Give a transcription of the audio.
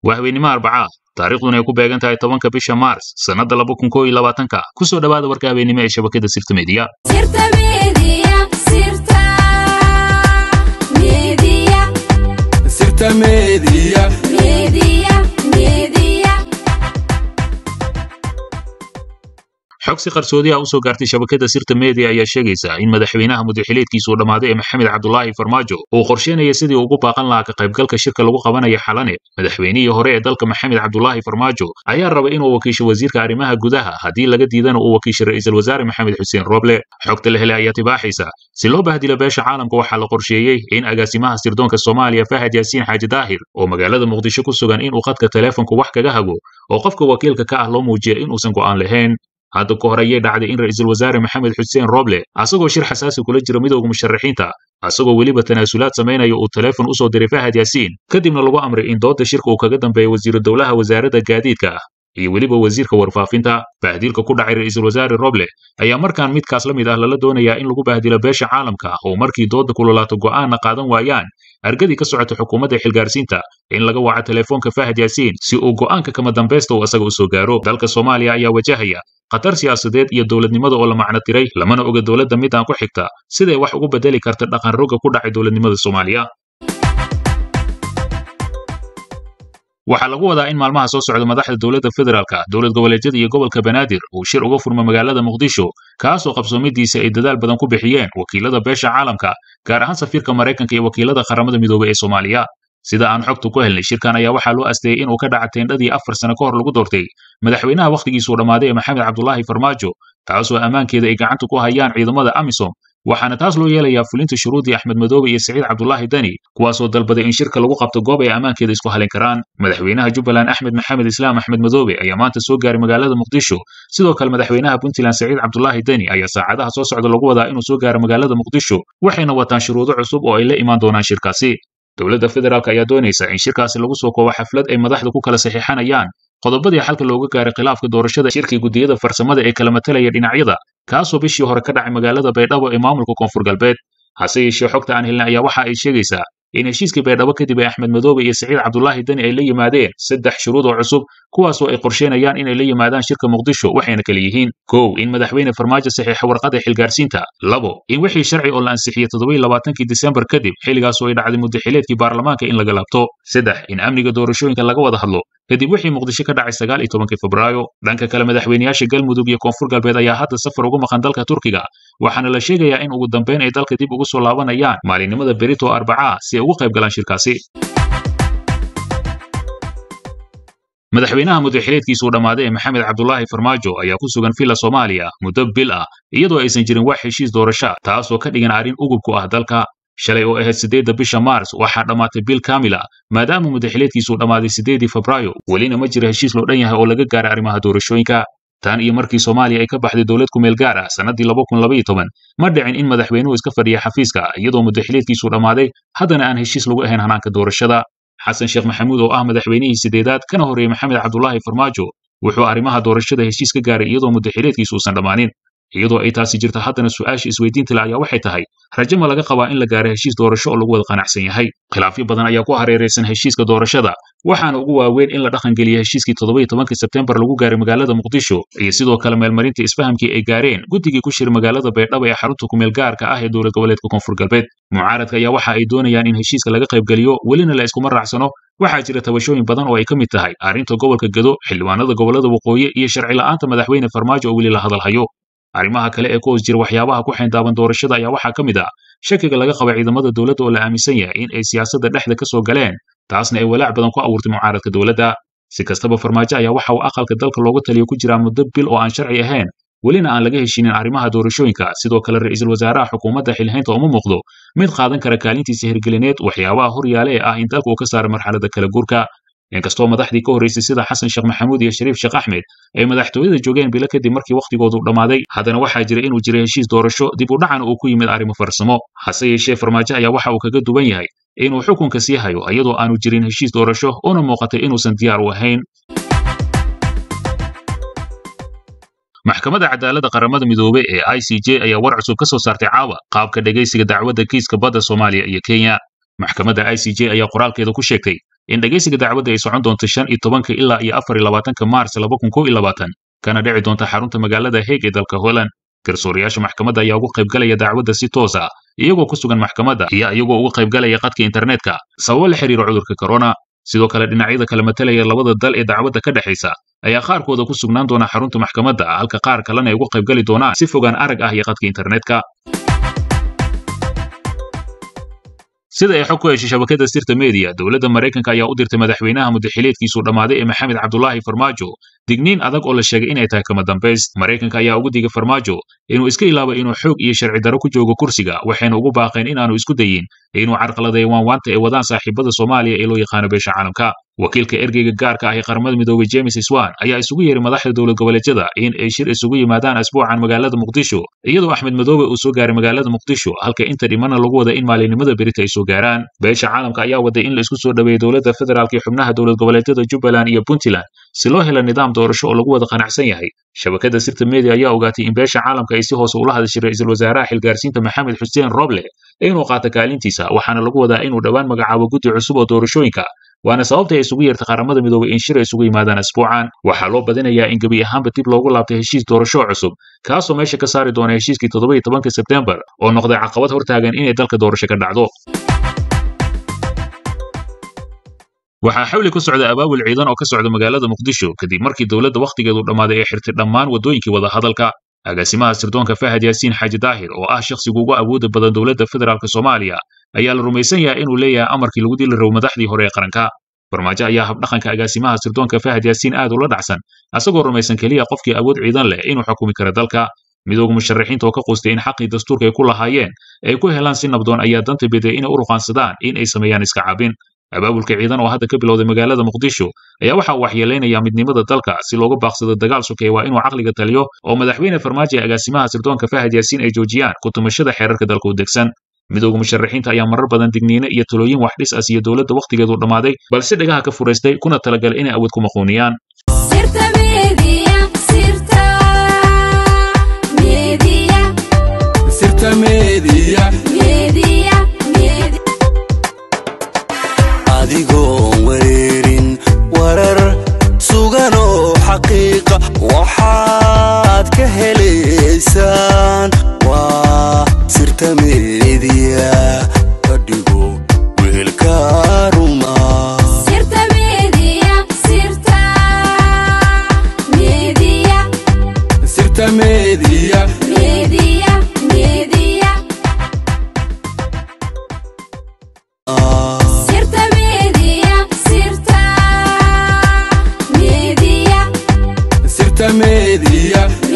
waa habeennimo arbacaa taariikhduna ay ku beegan tahay tobanka bisha maars sannadda laba kun koo iyo labaatanka ku soo dhowaada warka habeennimo ee shabakada sirta mediya xog si qarsoodi ah u soo gaartay shabakada sirta media ayaa sheegaysa in madaxweynaha mudaxileedkiisu uu dhammaaday ee maxamed cabdulaahi farmaajo uu qorsheynaya sidii ugu baaqan lahaa ka qaybgalka shirka lagu qabanaya xalane madaxweynihii hore ee dalka maxamed cabdulaahi farmaajo ayaa rabay inuu wakiisho wasiirka arrimaha gudaha haddii laga diidana uu wakiisho ra'iisul wasaare maxamed xuseen roble xogta la helay ayaa tibaaxaysa si loo bahdilo beesha caalamka waxaa la qorsheeyey in agaasimaha sirdoonka soomaaliya fahad yaasiin xaaji daahir oo magaalada muqdisho ku sugan inuu khadka teleefonka wax kaga hago oo qofka wakiilka ka ah loo muujiya inuusan go'aan lahayn hadda ka hor ayay dhacday in ra'iisul wasaare maxamed xuseen roble asagoo shir xasaasi kula jira midowga musharaxiinta asagoo weliba tanaasulaad samaynaya uu teleefon u soo diray fahad yaasiin kadibna lagu amray in doodda shirka uu kaga dambeeya wasiiru dowlaha wasaaradda gaadiidka ah iyo weliba wasiirka warfaafinta bahdiilka ku dhacay ra'iisul wasaare roble ayaa markaan midkaas la mid ah lala doonayaa in lagu bahdilo beesha caalamka oo markii doodda kululaato go'aanna qaadan waayaan argadii ka socota xukuumadda xilgaarsiinta in laga waco teleefoonka fahad yaasiin si uu go'aanka kama dambaysta uu asaga u soo gaaro dalka soomaaliya ayaa wajahaya khatar siyaasadeed iyo dowladnimada oo la macno tiray lamana oga dowladda midaan ku xigta siday wax ugu bedeli karta dhaqan rogga ku dhacay dowladnimada soomaaliya waxaa lagu wadaa in maalmaha soo socda madaxda dowladda federaalka dowlad goboleedyada iyo gobolka banaadir uu shir uga furmo magaalada muqdisho kaasoo qabsoomidiisa ay dadaal badan ku bixiyeen wakiilada beesha caalamka gaar ahaan safiirka maraykanka iyo wakiilada qaramada midoobay ee soomaaliya sida aan xogtu ku helnay shirkan ayaa waxaa loo asteeyey inuu ka dhaca teendhadii afar sano ka hor lagu doortay madaxweynaha wakhtigiisuu dhammaaday ee maxamed cabdulaahi farmaajo taasoo ammaankeeda ay gacanta ku hayaan ciidamada amisom waxaana taas loo yeelayaa fulinta shuruudii axmed madoobe iyo siciid cabdulaahi deni kuwaasoo dalbaday in shirka lagu qabto goob ay ammaankeeda isku halin karaan madaxweynaha jubbaland axmed maxamed islaam axmed madoobe ayaa maanta soo gaaray magaalada muqdisho sidoo kale madaxweynaha puntland siciid cabdulaahi deni ayaa saacadaha soo socda lagu wadaa inuu soo gaaro magaalada muqdisho waxayna wataan shuruudo cusub oo ay la imaan doonaan shirkaasi dowladda federaalk ayaa doonaysa in shirkaasi lagu soo koobo xaflad ay madaxda ku kala saxiixanayaan qodobadii xalka looga gaaray khilaafka doorashada shirkii guddiyada farsamada ee kala matalaya dhinacyada kaasoo bishii hore ka dhacay magaalada baydhabo ee maamulka koonfur galbeed hase yeeshee xogta aan helnay ayaa waxa ay sheegaysaa in heshiiskii baydhabo kadib ay axmed madoobe iyo siciid cabdulaahi deni ay la yimaadeen saddex shuruud oo cusub kuwaasoo ay qorsheynayaan inay la yimaadaan shirka muqdisho waxayna kala yihiin kow in madaxweyne farmaajo saxiixa warqada xilgaarsiinta labo in wixii sharci oo la ansixiyey toddobaiyo labaatankii disembar kadib xilligaasoo ay dhacday muddaxileedkii baarlamaanka in laga laabto saddex in amniga doorashooyinka laga wada hadlo kadib wixii muqdisho ka dhacay sagaal iyo tobankii febraayo dhanka kale madaxweynayaasha galmudug iyo koonfur galbeed ayaa hadda safar ugu maqan dalka turkiga waxaana la sheegayaa in ugu dambayn ay dalka dib ugu soo laabanayaan maalinimada berito arbacaa si ay ugu qayb galaan shirkaasi madaxweynaha mudaxileedkiisuu dhammaaday ee maxamed cabdulaahi farmaajo ayaa ku sugan villa soomaaliya muddo bil ah iyadoo aysan jirin wax heshiis doorasha taasoo ka dhigan arrin ugub ku ah dalka shalay oo ahayd siddeedda bisha maars waxaa dhammaatay bil kaamila maadaama mudaxileedkiisuu dhammaaday siddeedii febraayo welina ma jira heshiis loo dhan yahay oo laga gaaray arrimaha doorashooyinka tan iyo markii soomaaliya ay ka baxday dowlad ku meel gaar ah sannaddii laba kun labaiyo toban ma dhicin in madaxweynuhu iska fadhiya xafiiska iyadoo mudaxileedkiisuu dhammaaday haddana aan heshiis lagu ahayn hanaanka doorashada xasan sheekh maxamuud oo ah madaxweynihii sideedaad kana horreeyey maxamed cabdulaahi farmaajo wuxuu arrimaha doorashada heshiis ka gaaray iyadoo mudaxileedkiisu uusan dhammaanin iyadoo ay taasi jirto haddana su'aasha isweydiinta le ayaa waxay tahay rajo ma laga qabaa in la gaaro heshiis doorasho oo lagu wada qanacsan yahay khilaafyo badan ayaa ku hareeraysan heshiiska doorashada waxaana ugu waaweyn in la dhaqangeliya heshiiskii toddobaiyo tobankii sebtembar lagu gaaray magaalada muqdisho iyo sidoo kale meelmarinta isfahamkii ay gaareen guddigii ku shira magaalada baydhabo ee xarunta kumeel gaarka ah ee dowlad goboleedka koonfur galbeed mucaaradka ayaa waxa ay doonayaan in heshiiska laga qaybgeliyo welina la iskuma raacsano waxaa jira tabashooyin badan oo ay ka mid tahay arrinta gobolka gedo xildhibaanada gobolada waqooyi iyo sharci la'aanta madaxweyne farmaajo oo weli la hadalhayo arrimaha kale ee ku hoos jira waxyaabaha ku xeendaaban doorashada ayaa waxaa ka mid ah shakiga laga qaba ciidamada dowladda oo la aaminsan yahay in ay siyaasadda dhexda ka soo galeen taasna ay walaac badan ku abuurtay mucaaradka dowladda si kastaba farmaajo ayaa waxa uu aqalka dalka looga taliyo ku jiraa muddo bil oo aan sharci ahayn welina aan laga heshinin arrimaha doorashooyinka sidoo kale ra'iisul wasaaraha xukuumadda xilhaynta uma muuqdo mid qaadan kara kaalintiisa hirgelineed waxyaabaha horyaale ee ah in dalka uu ka saaro marxaladda kala guurka inkastoo madaxdii ka horraysay sida xasan sheekh maxamuud iyo shariif sheekh axmed ay madaxtooyada joogeen bilo kadib markii wakhtigoodu dhammaaday haddana waxaa jira inuu jiray heshiis doorasho dib u dhacana uu ku yimid arrimo farsamo hase yeeshee farmaajo ayaa waxa uu kaga duwan yahay inuu xukunka sii hayo iyadoo aanu jirin heshiis doorasho una muuqatay inuusan diyaar u ahayn maxkamadda cadaaladda qaramada midoobey ee i c j ayaa war cusub ka soo saartay caawa qaabka dhegaysiga dacwadda kiiska badda soomaaliya iyo kenya maxkamadda i c j ayaa qoraalkeeda ku sheegtay in dhegaysiga dacwadda ay socon doonto shan iyo tobanka ilaa iyo afar iyo labaatanka maars laba kun kow iyo labaatan kana dhici doonta xarunta magaalada heeg ee dalka holland garsoorayaasha maxkamadda ayaa uga qaybgalaya dacwadda si toos ah iyagoo ku sugan maxkamadda iyo iyagoo uga qaybgalaya qadka internetka sababo la xiriira cudurka corona sidoo kale dhinacyada kala matalaya labada dal ee dacwadda ka dhexaysa ayaa qaarkooda ku sugnaan doona xarunta maxkamadda halka qaar kalena ay uga qaybgali doonaan si fogaan arag ah iyo qadka internetka sida ay xog ku heshay shabakada sirta media dowladda maraykanka ayaa u dirtay madaxweynaha muddaxileedkiisuu dhammaaday ee maxamed cabdulaahi farmaajo digniin adag oo la sheegay inay tahay kama dambays maraykanka ayaa ugu digay farmaajo inuu iska ilaabo inuu xoog iyo sharci darro ku joogo kursiga waxayna ugu baaqeen inaanu isku dayin inuu carqaladeeyo waanwaanta ay wadaan saaxiibada soomaaliya ee loo yaqaano beesha caalamka wakiilka ergeyga gaarka ah ee qaramada midoobey james swan ayaa isugu yeeray madaxda dowlad goboleedyada in ay shir isugu yimaadaan asbuucan magaalada muqdisho iyadoo axmed madoobe uu soo gaaray magaalada muqdisho halka inta dhimana lagu wada in maalinimada berita ay soo gaaraan beesha caalamka ayaa waday in la isku soo dhaweeyo dowladda federaalk ee xubnaha dowlad goboleedyada jubbaland iyo puntland si loo helo nidaam doorasho oo lagu wada qanacsan yahay shabakada sirta media ayaa ogaatay in beesha caalamka ay si hoose ula hadashay ra'iisul wasaaraha xilgaarsiinta maxamed xuseen roble inuu qaato kaalintiisa waxaana lagu wadaa inuu dhowaan magacaabo guddi cusub oo doorashooyinka waana sababta ay isugu yeertay qaramada midoobay in shir ay isugu yimaadaan asbuucan waxaa loo badinayaa in gebi ahaanba dib loogu laabtay heshiis doorasho cusub kaasoo meesha ka saari doona heshiiskii toddoba iyo tobanka sebtembar oo noqday caqabad hortaagan inay dalka doorasho ka dhacdo waxaa xawli ku socda abaabul ciidan oo ka socda magaalada muqdisho kadib markii dowladda wakhtigeedu dhammaaday ay xirtay dhammaan waddooyinkii wadahadalka agaasimaha sirdoonka fahad yaasiin xaaji daahir oo ah shakhsiga ugu awooda badan dowladda federaalk soomaaliya ayaa la rumaysan yahay inuu leeyahay amarkii lagu dili rabo madaxdii hore ee qaranka farmaajo ayaa habdhaqanka agaasimaha sirdoonka fahad yaasiin aad ula dhacsan asagoo rumaysan keliya qofkii awood ciidan leh inuu xukumi karo dalka midooga musharaxiinta oo ka qustay in xaqii dastuurka ay ku lahaayeen ay ku helaan si nabdoon ayaa danta beday inay u ruqaansadaan in ay sameeyaan iska cabin abaabulka ciidan oo hadda ka bilowday magaalada muqdisho ayaa waxa uu waxyeelaynaya midnimada dalka si looga baaqsado dagaal sokeeye waa inuu caqliga taliyo oo madaxweyne farmaajo ee agaasimaha sirdoonka fahad yaasiin ay joojiyaan ku tumashada xeerarka dalka u degsan midooga musharaxiinta ayaa marar badan digniine iyo talooyin wax dhis as iyo dowladda wakhtigeedu dhammaaday balse dhagaha ka furaystay kuna talagalay inay awood ku maquuniyaan adigoon wareerin warar suganoo xaqiiqa waxaad ka helaysaan waa sirta meediya ka dhigo weelka ruma sirta meediya sirta meediya